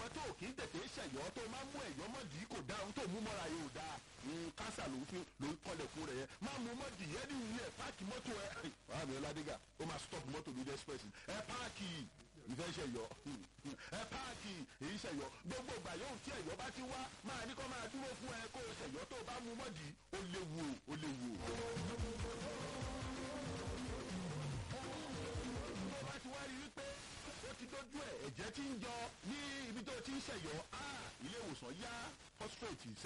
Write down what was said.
ìwọ tó kì í tètè ṣẹ̀yọ́ tó máa mú ẹ̀yọ́ mọ́dì kò dá ohun tó mú mọ́ra yóò dá kásà ló fi ló ń kọ́lẹ̀kùn rẹ̀ yẹn máa mú mọ́dì yẹn ní ilé ẹ̀ páàkì mọ́tò ẹ̀ wàá mi ládégà ó máa stop mọ́tò lórí express ẹ̀ páàkì ìfẹ́ ṣẹ̀yọ́ ẹ̀ páàkì èyí ṣẹ̀yọ́ gbogbo ìgbà yóò tí ẹ̀yọ́ bá ti wá máa ní kó máa dúró fún ẹ kó o ṣẹ̀yọ́ tó bá mú mọ́dì ó léwu ó léwu tó bá ti wá rí wípé ó ti dójú ẹ̀ ẹ̀jẹ̀ ti ń jọ ní ibi tó ti ń ṣẹ̀yọ́ ilé ìwòsàn yá prostrate